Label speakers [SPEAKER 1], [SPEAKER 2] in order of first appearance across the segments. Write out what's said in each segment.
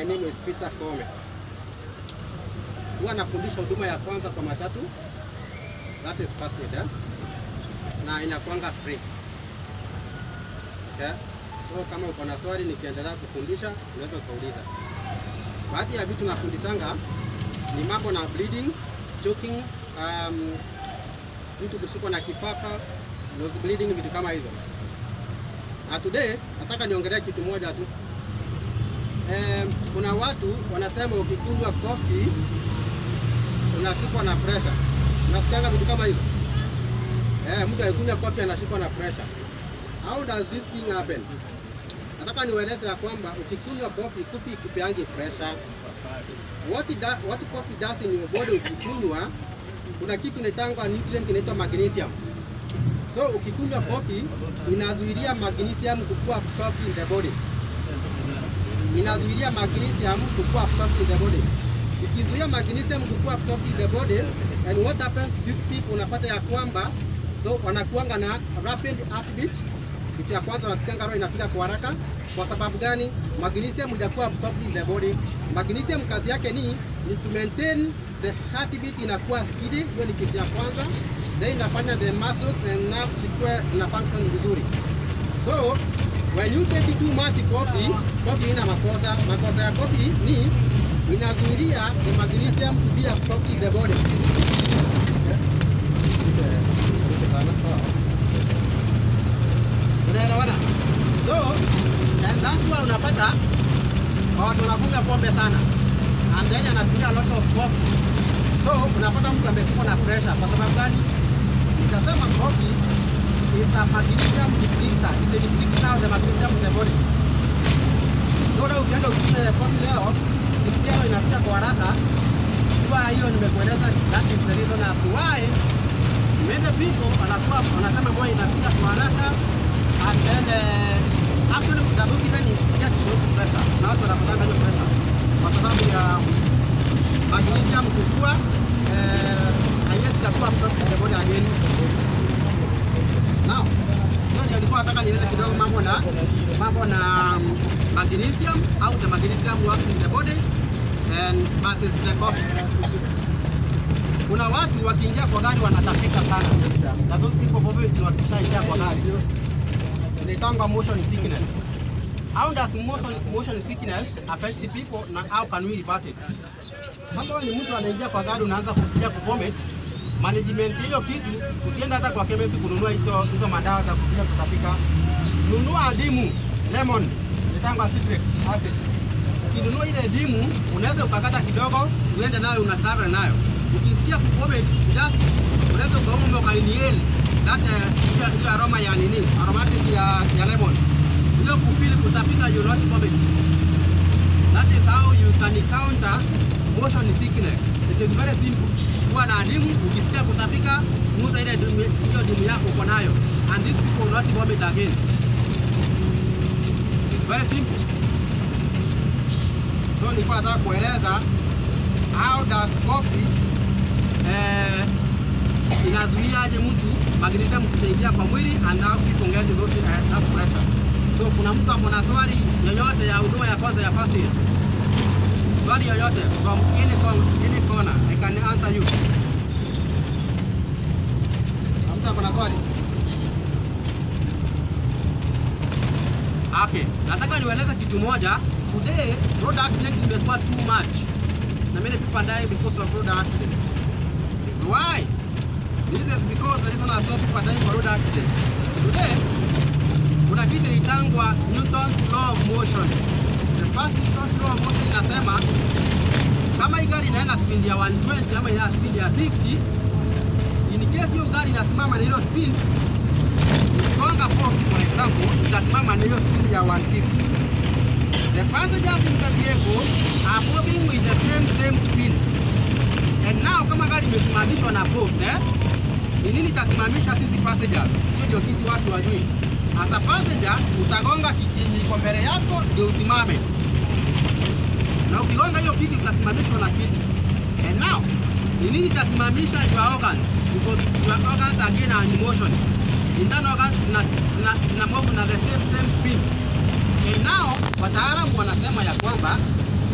[SPEAKER 1] name is Peter Kome. Huwa nafundisha huduma ya kwanza kwa matatu, that is first aid, eh? na inakuanga free. Okay? So kama uko na swali nikiendelea kufundisha unaweza ukauliza. Baadhi ya vitu nafundishanga ni mambo na bleeding, choking, um, mtu kushikwa na kifafa, nose bleeding, vitu kama hizo. Na today nataka niongelee kitu moja tu. Eh, kuna watu wanasema ukikunywa coffee unashikwa na pressure. Unasikianga vitu kama hizo? Eh, mtu akikunywa coffee anashikwa na pressure. How does this thing happen? Nataka niwaeleze ya kwamba ukikunywa coffee, coffee ikupeangi pressure. What, it da, what coffee does in your body ukikunywa, kuna kitu inaitangwa nutrient inaitwa magnesium. So ukikunywa coffee inazuilia magnesium kukua absorbed in the body. Inazuilia magnesium kukua absorbed in the body. Ikizuia magnesium kukua absorbed in the body, and what happens to these people, unapata ya kwamba so wanakuanga na rapid heartbeat. Kitu ya kwanza unasikianga roho inapiga kwa haraka. Kwa sababu gani? Magnesium ijakuwa absorbed in the body. Magnesium kazi yake ni ni to maintain the heartbeat inakuwa steady. Hiyo ni kitu ya kwanza. Then inafanya the muscles and nerves zikuwe zina function vizuri. So when you take too much coffee, coffee ina makosa. Makosa ya coffee ni inazuilia the magnesium to be absorbed in the body. Unaelewana? So, and that's why unapata watu wanakunywa pombe sana and then anatumia a lot of coffee. So, unapata mtu ameshikwa na pressure. Kwa sababu gani? Nitasema coffee is a magnesium depleter. It's a depleter of the magnesium in the body. So, leo ukienda ukunywe coffee leo, ukisikia leo inapita kwa haraka, jua hiyo nimekueleza, that is the reason as to why many people wanakuwa wanasema moyo inapita kwa haraka and then uh, actually they don't even get those pressure na watu wanapatanga hiyo pressure kwa sababu ya magnesium kukua eh, haiwezi kakuwa absorbed in the body again. Now, hiyo ndio nilikuwa nataka nieleze kidogo mambo na mambo na um, magnesium how the magnesium works in the body and versus the coffee. Kuna watu wakiingia kwa gari wanatapika sana. Na those people probably wakishaingia kwa gari inaitangwa motion sickness. How does motion, motion sickness affect the people na how can we revert it? Kama ni mtu anaingia kwa gari unaanza kusikia kuvomit, management hiyo kitu usiende hata kwa chemist kununua hizo hizo madawa za kusikia kutapika. Nunua dimu lemon inaitangwa citric acid. Ukinunua ile dimu unaweza ukakata kidogo uende nayo una travel nayo. Ukisikia kuvomit just unaweza ukaunga ukainhale that uh, hiyo aroma ya nini aromatic ya, ya lemon hiyo kufili kutapika you not vomit that is how you can counter motion sickness it is very simple kuwa na dimu ukisikia kutapika muza ile dimu hiyo dimu yako uko nayo and these people will not vomit again it is very simple so nilikuwa nataka kueleza how does coffee eh, inazuiaje mtu magnesium kuingia kwa mwili and how people get those uh, that pressure. So kuna mtu ako na swali yoyote ya huduma ya kwanza ya first aid? Swali yoyote from any corner, any corner I can answer you. Kuna mtu ako na swali? Okay, nataka niwaeleze kitu moja. Today road accidents imekuwa too much. Na many people are dying because of road accidents. This is why This is because the reason I stop people dying for road accident. Today, kuna kitu inaitangwa Newton's law of motion. The first Newton's law of motion inasema kama hii gari inaenda speed ya 120 ama ina speed ya 50, in case hiyo gari inasimama na hiyo speed, ukigonga post for example, itasimama na hiyo speed ya 150. The passengers in the vehicle are moving with the same same speed. And now kama gari imesimamishwa na post eh, ni nini itasimamisha sisi passengers? Hiyo ndio kitu watu wajui. As a passenger utagonga kiti yenye iko mbele yako ndio usimame, na ukigonga hiyo kiti utasimamishwa na kiti. And now ni nini itasimamisha your organs? Because your organs again are in motion. Internal organs zina, zina, zina move na the same same speed. And now wataalamu wanasema ya kwamba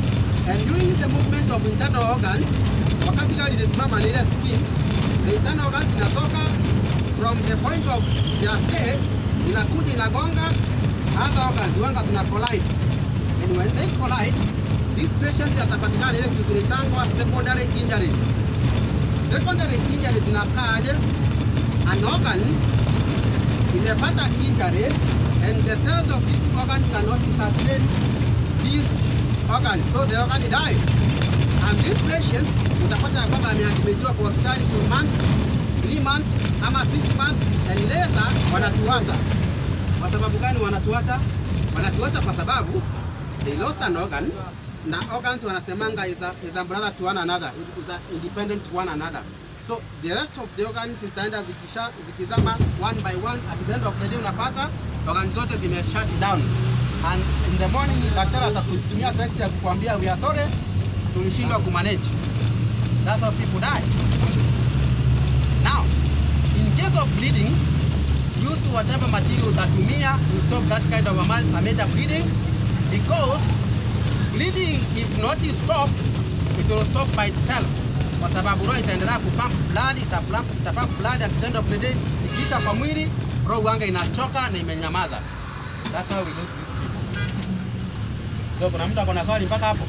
[SPEAKER 1] And during the movement of internal organs, wakati gari linasimama na ile skin, the internal organs inatoka from the point of their stay, inakuja inagonga other organs, wanga zina collide. And when they collide, these patients yatapatikana ile kitu inaitangwa secondary injuries. Secondary injuries zinakaaje? An organ imepata injury and the cells of this organ cannot sustain this organ, so the organ dies. And these patients utapata ya kwamba ameadmitiwa kwa hospitali for months, three months ama six months and later wanatuacha. Kwa sababu gani wanatuacha? Wanatuacha kwa sababu they lost an organ na organs wanasemanga is a, is a brother to one another, is a independent to one another. So the rest of the organs zitaenda zikisha zikizama one by one, at the end of the day unapata organs zote zime shut down and in the morning daktari atakutumia text ya kukwambia we are sorry, tulishindwa kumanage. That's how people die. Now, in case of bleeding, use whatever material utatumia to stop that kind of a ma- a major bleeding because bleeding if not stopped it will stop by itself kwa sababu roho itaendelea kupump blood itapump itapump blood at the end of the day ikiisha kwa mwili roho wanga inachoka na imenyamaza that's how we lose these people so kuna mtu akona swali mpaka hapo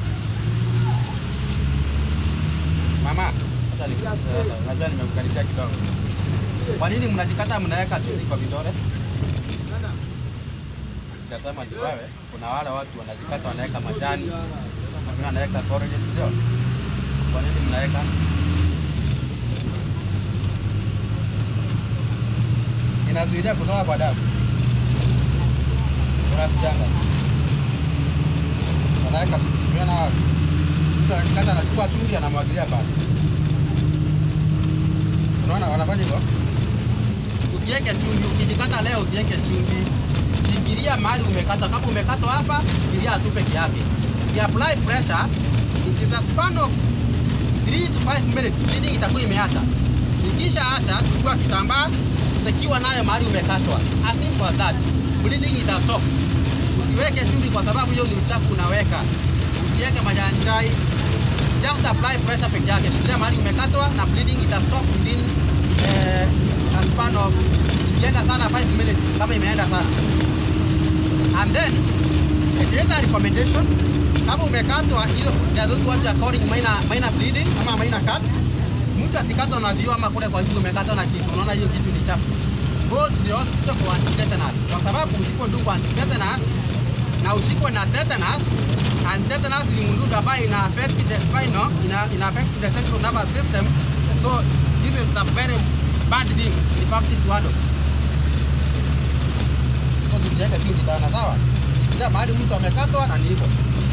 [SPEAKER 1] mama hata nikuulize sasa unajua nimekukaribia kidogo kwa nini mnajikata mnaweka chumvi kwa vidole sijasema ni wewe kuna wale watu wanajikata wanaweka majani wengine wanaweka forage sio kwa nini mnaweka inazuilia kutoka kwa damu kuna sijanga wanaweka tumeona watu mtu anajikata anachukua chumvi anamwagilia pale unaona wanafanya hivyo usiweke chumvi ukijikata leo usiweke chumvi shikilia mahali umekata kama umekatwa hapa shikilia tu peke yake apply pressure it is a span of 3 to 5 minutes bleeding itakuwa imeacha ikisha acha chukua kitambaa sekiwa nayo mahali umekatwa as simple as that bleeding ita stop usiweke chumvi kwa sababu hiyo ni uchafu unaweka usiweke majani chai just apply pressure peke yake shikilia mahali umekatwa na bleeding ita stop within eh, a span of ikienda sana 5 minutes kama imeenda sana and then it is a recommendation kama umekatwa hiyo there are those what are calling minor minor bleeding ama minor cut mtu akikatwa na vioo ama kule kwa juu umekatwa na kitu unaona hiyo kitu ni chafu go to the hospital for antitetanus kwa sababu usipodungwa antitetanus na ushikwe na tetanus and tetanus ni mdudu ambayo ina affect the spinal ina, ina affect the central nervous system so this is a very bad thing in fact to handle so tusiweke chumvi sana sawa shikilia mahali mtu amekatwa na ni hivyo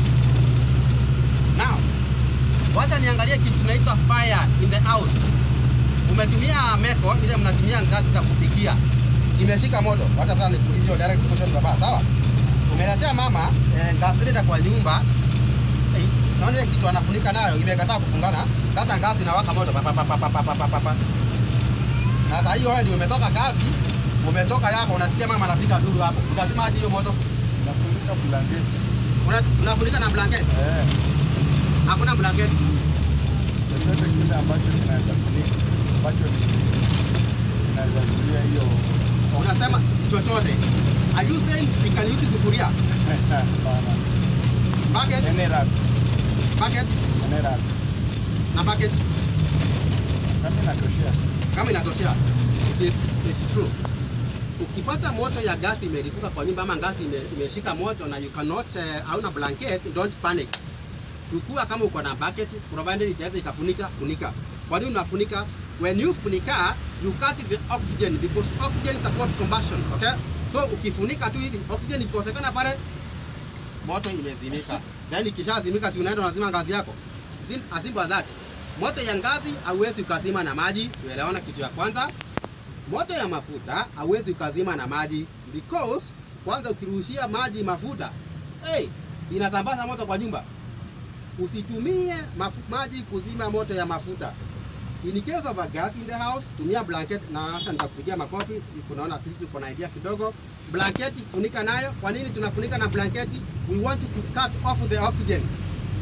[SPEAKER 1] now wacha niangalie kitu tunaitwa fire in the house umetumia meko ile mnatumia ngazi za kupikia imeshika moto wacha sasa hiyo direct question baba sawa umeletea mama eh, ngazi ile kwa nyumba eh, naona ile kitu anafunika nayo imekataa kufungana sasa ngazi inawaka moto pa, pa, pa, pa, pa, pa, pa, pa, pa. na sasa hiyo wewe ndio umetoka kazi umetoka yako unasikia mama anapiga duru hapo utazimaje hiyo moto
[SPEAKER 2] Nafunika blanketi.
[SPEAKER 1] Una- unafunika na blanketi
[SPEAKER 2] Eh,
[SPEAKER 1] hakuna blanketi
[SPEAKER 2] chochote kile ambacho kinaweza funika ambacho ni- kinaweza zuia hiyo
[SPEAKER 1] unasema chochote are you saying we can use sufuria
[SPEAKER 2] Hapana.
[SPEAKER 1] bucket
[SPEAKER 2] Any rag,
[SPEAKER 1] bucket
[SPEAKER 2] any rag.
[SPEAKER 1] na bucket
[SPEAKER 2] Kama inatoshea.
[SPEAKER 1] kama inatoshea it is, it is true ukipata moto ya gasi imelipuka kwa nyumba ama gasi ime, imeshika moto na you cannot uh, hauna blanket don't panic chukua kama uko na bucket provided itaweza ikafunika funika kwa nini unafunika when you funika you cut the oxygen because oxygen support combustion okay so ukifunika tu hivi oxygen ikikosekana pale moto imezimika then ikishazimika si unaenda unazima ngazi yako Sim, as simple as that moto ya ngazi hauwezi ukazima na maji tuelewana kitu ya kwanza moto ya mafuta hauwezi ukazima na maji because kwanza ukiruhushia maji mafuta hey, zinasambaza moto kwa nyumba usitumie mafu, maji kuzima moto ya mafuta in case of a gas in the house tumia blanket na hata nitakupigia makofi kunaona sisi uko na idea kidogo blanketi funika nayo kwa nini tunafunika na blanketi we want to cut off the oxygen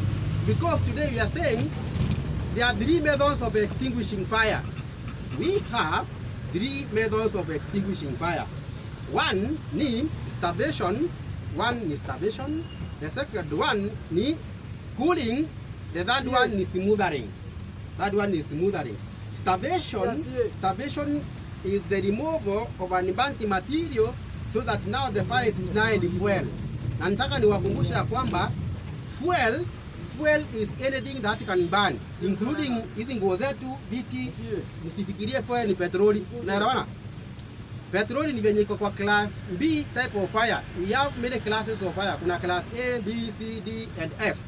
[SPEAKER 1] because today we are saying there are three methods of extinguishing fire. We have three methods of extinguishing fire. One ni starvation, one ni starvation, the second one ni cooling, the third one is smothering. That one is smothering. Starvation, starvation is the removal of an burnt material so that now the fire is denied fuel. Na nataka niwakumbushe ya kwamba fuel fuel is anything that can burn including hizi nguo zetu, viti. Msifikirie fuel ni petroli. Unaelewana? Petroli ni venye iko kwa class B type of fire. We have many classes of fire. Kuna class A, B, C, D and F.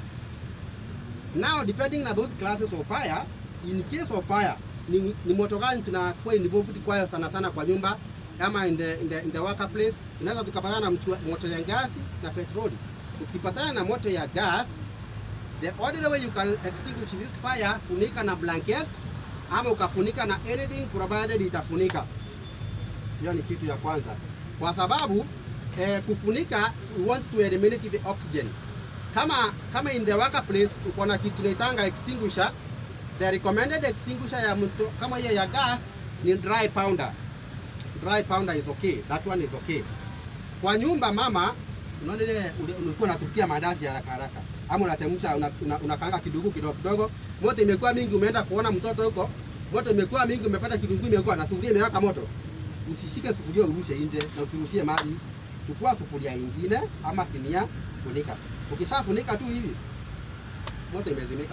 [SPEAKER 1] Now depending na those classes of fire, in case of fire ni, ni moto gani tunakuwa involved kwayo sana sana kwa nyumba ama in the, in the, in the workplace. Inaweza tukapatana na mtu- moto ya gasi na petroli. Ukipatana na moto ya gas, the only way you can extinguish this fire, funika na blanket ama ukafunika na anything provided itafunika. Hiyo ni kitu ya kwanza, kwa sababu eh, kufunika we want to eliminate the oxygen. Kama kama in the workplace uko na kitu naitanga extinguisher, the recommended extinguisher ya mto kama hiyo ya gas ni dry powder. Dry powder is okay, that one is okay. Kwa nyumba mama, unaona ile ule- ulikuwa unatukia mandazi ya haraka haraka ama unachemsha una, una, unakaanga kidogo kidogo kidogo, moto imekuwa mingi, umeenda kuona mtoto huko, moto imekuwa mingi, umepata kitunguu imekuwa na sufuria imewaka moto, usishike sufuria urushe nje na usirushie maji. Chukua sufuria ingine ama sinia, funika. Ukishafunika tu hivi, moto imezimika.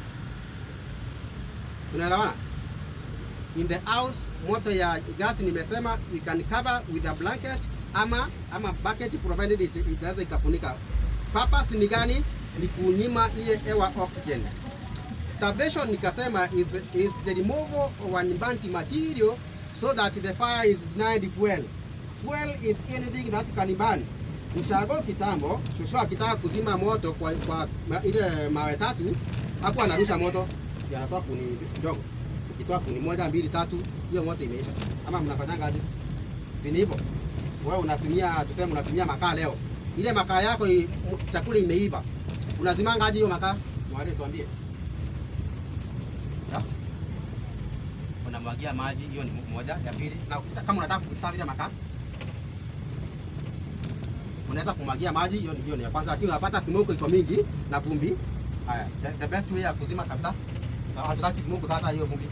[SPEAKER 1] Unaelewana? In the house, moto ya gasi nimesema we can cover with a blanket ama ama bucket provided it, itaweza ikafunika. Purpose ni gani? Ni kunyima ile hewa oxygen. Starvation nikasema is, is the removal of an burnt material so that the fire is denied fuel. Fuel is anything that can burn. Ushago kitambo, shosho akitaka kuzima moto kwa, kwa ma, ile mawe tatu, hapo anarusha moto, si anatoa kuni kidogo. Ukitoa kuni moja, mbili, tatu, hiyo moto imeisha. Ama mnafanyanga aje? Si ni hivyo? Wewe unatumia tuseme unatumia makaa leo. Ile makaa yako i- chakula imeiva. Unazimanga aje hiyo makaa? Mwalimu tuambie. Ya? Unamwagia maji, hiyo ni moja. Ya pili, na ukita- kama unataka kusafi ile makaa unaweza kumwagia maji, hiyo hiyo ni ya kwanza, lakini unapata smoke iko mingi na vumbi. Haya, the, the best way ya kuzima kabisa, na hatutaki smoke sasa, hiyo vumbi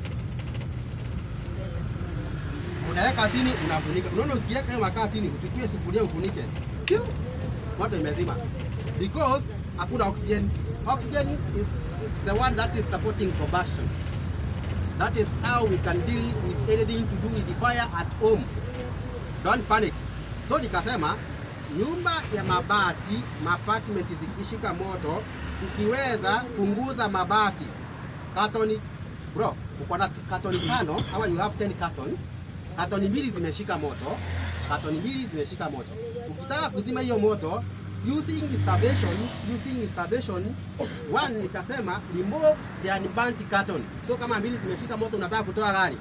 [SPEAKER 1] unaweka chini, unafunika. Unaona, ukiweka hiyo makaa chini, uchukue sufuria ufunike, Piu! moto imezima, because hakuna oxygen. Oxygen is, is the one that is supporting combustion. That is how we can deal with anything to do with the fire at home. Don't panic. So nikasema nyumba ya mabati, apartment zikishika moto, ukiweza punguza mabati. Katoni bro, uko na katoni tano ama you have 10 cartons. Katoni mbili zimeshika moto, katoni mbili zimeshika moto. Ukitaka kuzima hiyo moto using starvation, using starvation, one nikasema remove the unburnt carton. So kama mbili zimeshika moto, unataka kutoa gani?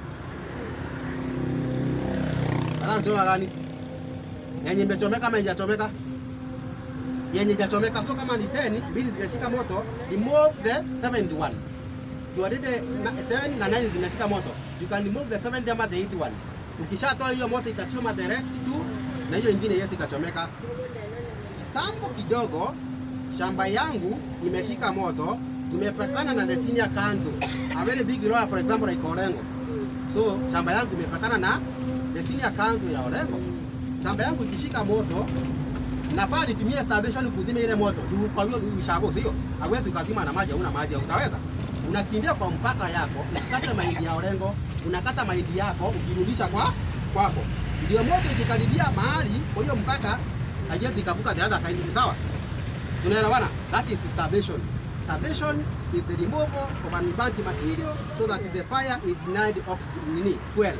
[SPEAKER 1] Unataka kutoa gani? yenye imechomeka ama haijachomeka? Yenye haijachomeka. So kama ni 10, mbili zimeshika moto, remove the seventh one. You already na 10 na 9 zimeshika moto. You can remove the seventh ama the eighth one. Ukishatoa hiyo moto itachoma the rest two na hiyo ingine yes ikachomeka. Kitambo kidogo shamba yangu imeshika moto, tumepakana na the senior council. A very big lawyer for example like Olengo. So shamba yangu imepakana na the senior council ya Olengo shamba yangu ikishika moto nafaa nitumie starvation kuzima ile moto. Juu Kwa hiyo ushago sio, hawezi ukazima na maji, hauna maji, utaweza? Unakimbia kwa mpaka yako, ukikata mahindi ya Orengo, unakata mahindi yako ukirudisha kwa kwako, ndio moto ikikaribia mahali kwa hiyo mpaka haiwezi ikavuka the other side. Sawa, tunaelewana? That is starvation. Starvation is the removal of an burnt material so that the fire is denied oxygen, nini, fuel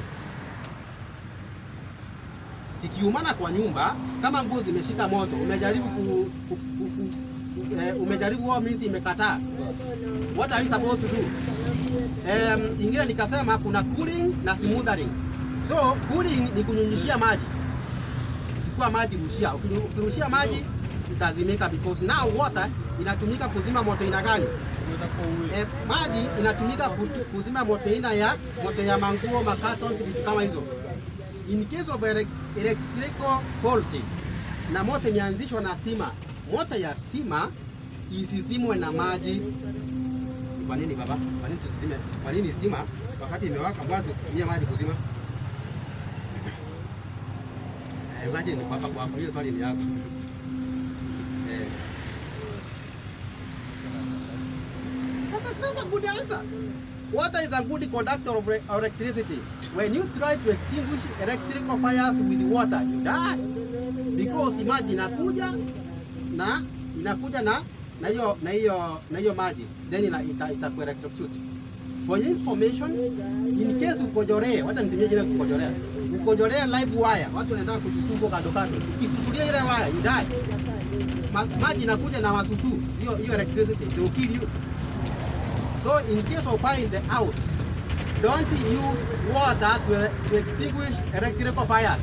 [SPEAKER 1] kikiumana kwa nyumba, kama nguo zimeshika moto, umejaribu ku, ku, ku, ku, eh, umejaribu wao minsi imekataa, what are you supposed to do? Um, ingine nikasema kuna cooling na smothering. So cooling ni kunyunyishia maji, chukua maji rushia, Ukinu- ukirushia maji itazimika because now water inatumika kuzima moto aina gani? E, maji inatumika kutu- kuzima moto aina ya moto ya manguo, makatons, vitu kama hizo. In case of ele- electrical fault na moto imeanzishwa na stima, moto ya stima isizimwe na maji. Kwa nini baba? Kwa nini tusizime? Kwa nini stima wakati imewaka, mbona tusitumie maji kuzima? Eh, imagine niko hapa kwa hapo, hiyo swali ni yako. Eh. That's a, that's a good answer. Water is a good conductor of re- electricity. When you try to extinguish electrical fires with water, you die. Because maji inakuja na inakuja na na hiyo na hiyo na hiyo maji then ina, ita, ita electrocute. For your information, in case ukojolee, wacha nitumie jina kukojorea. Ukojolee live wire, watu wanaenda kususuko kando kando. Ukisusulia ile wire, you die. Ma, maji inakuja na masusu. Hiyo hiyo electricity it will kill you. So in case of fire in the house, don't use water to, to extinguish electrical fires.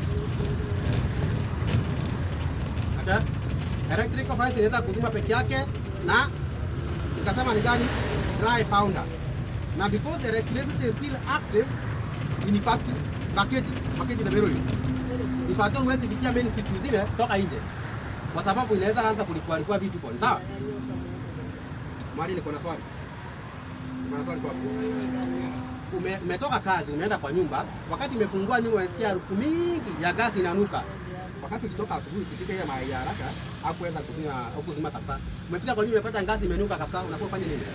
[SPEAKER 1] Okay? Electrical fires inaweza kuzima peke yake na nikasema ni gani? Dry powder. Na because electricity is still active, in fact, baketi, baketi the barrel. In fact, huwezi fikia main switch zile toka nje. Kwa sababu inaweza anza kulipua lipua vitu kwa. Sawa? Mali niko na swali. Niko na swali kwako. Ume, umetoka kazi, umeenda kwa nyumba, wakati umefungua nyumba unasikia harufu mingi ya gasi inanuka. Wakati ukitoka asubuhi ukifika ile mayai ya haraka, hakuweza kuzima au kuzima kabisa. Umefika kwa nyumba umepata gasi imenuka kabisa, unafaa ufanye nini?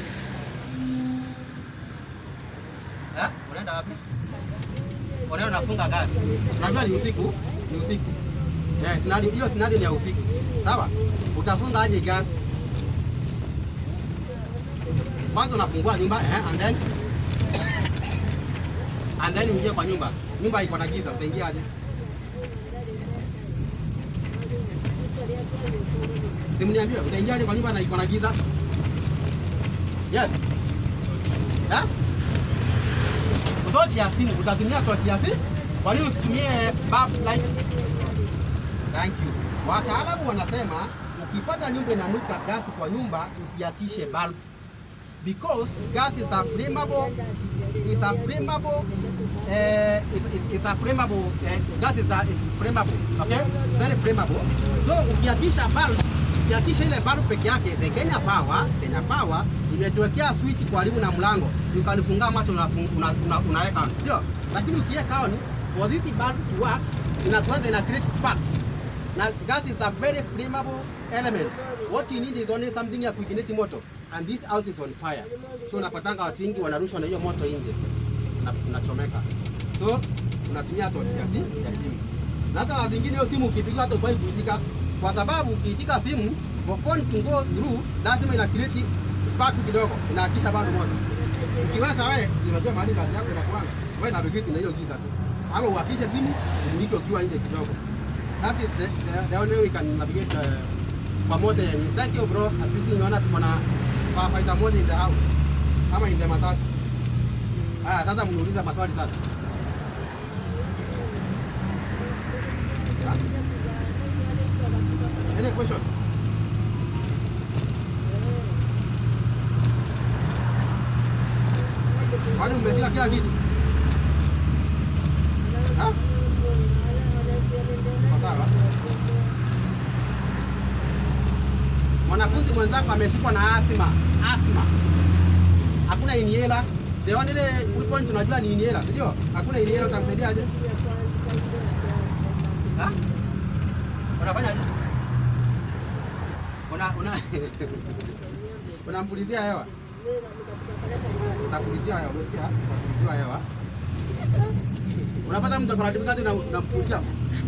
[SPEAKER 1] Eh? Unaenda wapi? Unaenda unafunga gasi. Unajua ni usiku, ni usiku. Eh, scenario hiyo scenario ni ya usiku. Sawa? Utafunga aje gasi? Kwanza unafungua nyumba eh, and then and then uingie kwa nyumba. Nyumba iko na giza, utaingia aje? Simniambie, utaingiaje kwa nyumba na iko na giza? Yes. Eh? Tochi ya simu, utatumia tochi ya simu? Kwa nini usitumie bulb light? Thank you. Wataalamu wanasema ukipata nyumba inanuka gasi kwa nyumba usiakishe bulb because gas is a flammable is a flammable uh, is, is, is a flammable uh, gas is a is flammable okay it's very flammable so ukiakisha bulb ukiakisha ile bulb peke yake the Kenya Power Kenya Power imetuwekea switch karibu na mlango ukanifunga macho unaweka una, una, unaweka on sio lakini ukiweka on for this bulb to work inakuanga ina create sparks na gas is a very flammable element. What you need is only something ya kuignite moto and this house is on fire. So unapatanga watu wengi wanarushwa na hiyo moto nje. Na unachomeka. So unatumia tochi ya simu ya simu. Na hata na zingine hiyo simu ukipiga hata ufai kuitika kwa sababu ukiitika simu for phone to go through lazima ina create sparks kidogo. Inahakisha bado moto. Ukiweza wewe si unajua mahali kazi yako inakuwa wewe na bigiti na hiyo giza tu. Ama uhakishe simu umiliki ukiwa nje kidogo. That is the, the, the only way we can navigate uh, pamoja yenye. Thank you bro. At least nimeona tuko na firefighter moja in the house. Kama in the matatu. Haya sasa mniuliza maswali sasa. Ha? Any question? Kwani mmeshika kila kitu? Ha? Kwa sawa. Mwanafunzi mwenzako ameshikwa na asma, asma. Hakuna inhaler. The only weapon tunajua ni inhaler, si ndio? Hakuna inhaler utamsaidiaje? Ha? Unafanyaje? Una una unampulizia hewa. Utapulizia hewa, umesikia? Utapuliziwa hewa. Unapata mtu akona difficulty na unampulizia.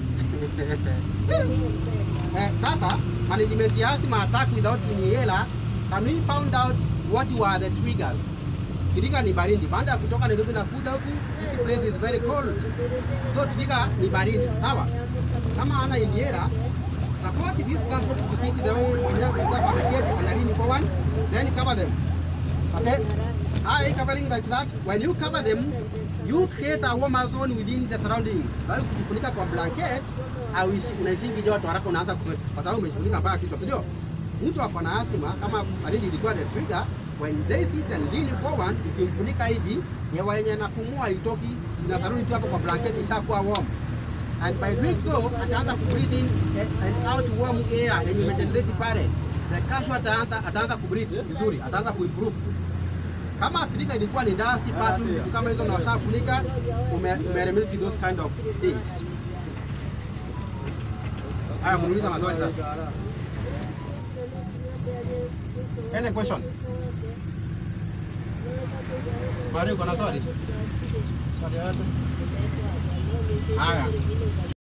[SPEAKER 1] Eh, sasa management ya asthma attack without inhaler, can we found out what were the triggers? Trigger ni baridi. Baada ya kutoka Nairobi na kuja huku, this place is very cold. So trigger ni baridi, sawa? Kama ana inhaler, support this comfort to sit the way mwenyewe mwenzako ameketi analini forward, then cover them. Okay? Eye covering like that. When you cover them, you create a warmer zone within the surrounding. Kwa hiyo ukijifunika kwa blanket, hauishi unaishingi joto haraka unaanza kusweat kwa sababu umejifunika mpaka kichwa, si ndio? mtu ako na asthma kama already ilikuwa the trigger when they sit and lean forward ukimfunika hivi hewa yenye anapumua haitoki inasarudi tu hapo kwa blanketi ishakuwa warm and by doing so ataanza ku breathe in and out warm air yenye imegenerate pale the cashew ataanza ataanza ku breathe vizuri ataanza ku improve kama trigger ilikuwa ni dust perfume vitu kama hizo na washafunika ume, ume eliminate those kind of things haya muuliza maswali sasa any question Mario uko na swali swali yote haya